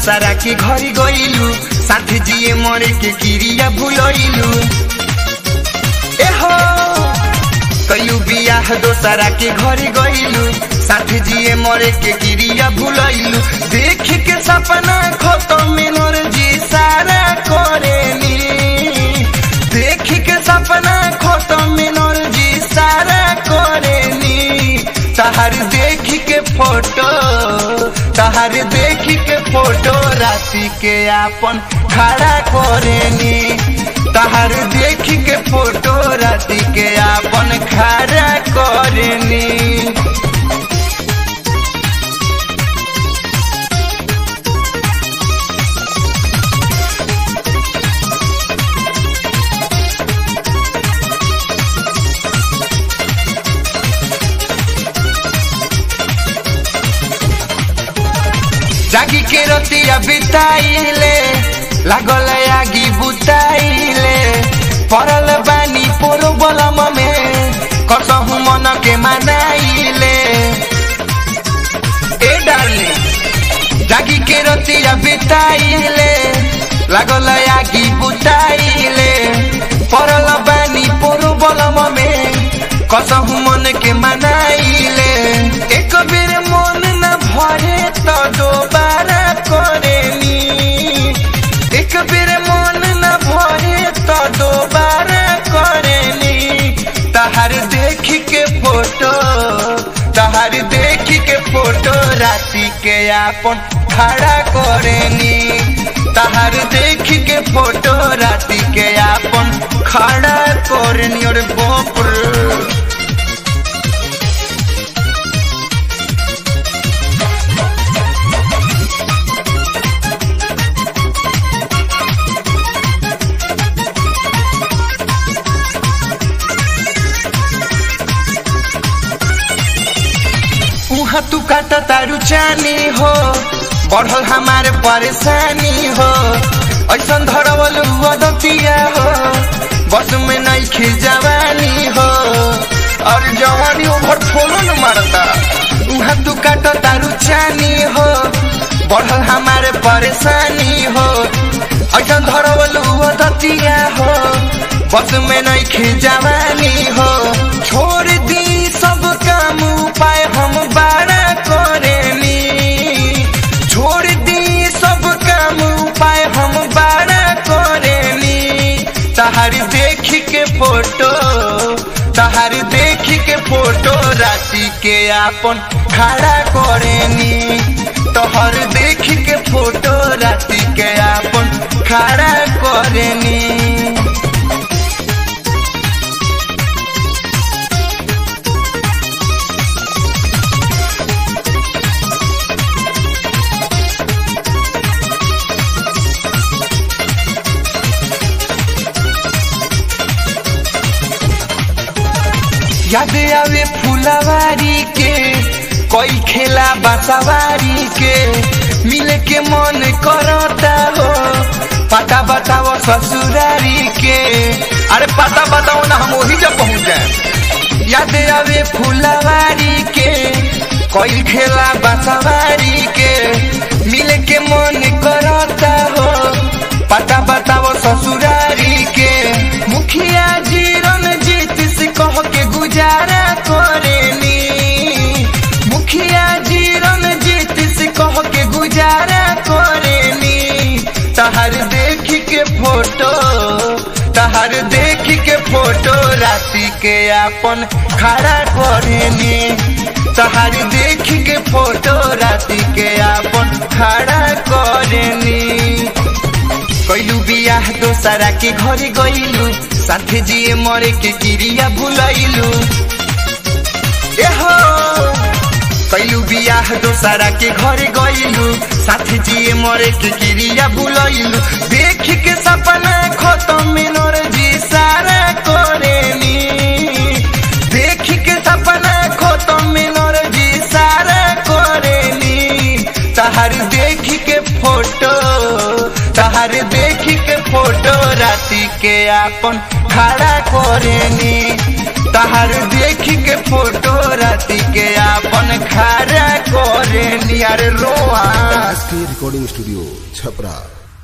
दोसरा के घरी गइलू साथ जिए मरे के क्रिया भूलैलू एहो कयू बियाह दोसरा के घरी गइलू साथ जिए मरे के क्रिया भूलैलू देख के सपना खत्म मिनर जी सारा करेनी देख के सपना खत्म मिनर जी सारा करेनी तहर देख के फोटो तहर देख के फोटो राशि के आपन खड़ा करेनी तहर देख के फोटो राशि के आपन खड़ा करेनी जागी के रतिया बिताइले लागल आगी बुताइले पड़ल बानी पोरो बलम में कसहु मन के मनाइले ए डार्लिंग जागी के रतिया बिताइले लागल आगी बुताइले पड़ल बानी पोरो बलम में कसहु मन के मनाइले एक बेर मन न भरे तो दोबारा करेनी एक बेर मन न भरे तो दोबारा करेनी तहार देख के फोटो तहार देख के फोटो राशि के आपन खड़ा करेनी तहार देख के फोटो राशि के आपन खड़ा करेनी और बाप रे उहाँ तू काटा तारू चानी हो बढ़ल हमारे परेशानी हो ऐसा धरवल वदतिया हो बस में नहीं खी जवानी हो और जवानी ओभर थोड़ो न मारता उहाँ तू काटा तारू चानी हो बढ़ल हमारे परेशानी हो ऐसा धरवल वदतिया हो बस में नहीं खी जवानी हो छोड़ दी सब काम उपाय हम बारा करेनी छोड़ दी सब काम उपाय हम बारा करेनी तहार देख के फोटो तहार देख के फोटो राशि के आपन खड़ा करेनी तोहर देख के फोटो राशि के आपन खड़ा करेनी याद आवे फुलवारी के कोई खेला बसवारी के मिले के मन करता हो पता बताओ ससुरारी के अरे पता बताओ ना हम वही जब पहुंच जाए याद आवे फुलवारी के कोई खेला बसवारी के मिले के मन करता हो पता बताओ ससुरारी के मुखिया जी रणजीत से कह के गुजारा करेनी मुखिया जी रणजीत से कह के गुजारा करेनी तहर देख के फोटो तहर देख के फोटो राशि के आपन खड़ा करेनी तहर देख के फोटो राशि के आपन खड़ा करेनी कैलू बियाह दोसरा के घरे गइलू साथे जिए मरे के क्रिया भूलैलू एहो कैलू बियाह दोसरा के घरे गइलू साथे जिए मरे के क्रिया भूलैलू देख के सपना खत्म मिनर जी सारा करेनी देख के सपना खत्म मिनर जी सारा करेनी तहर देख के फोटो तहर देख के फोटो राति के आपन खड़ा करेनी तहर देख के फोटो राति के आपन खड़ा करेनी अरे रोआ एस के रिकॉर्डिंग स्टूडियो छपरा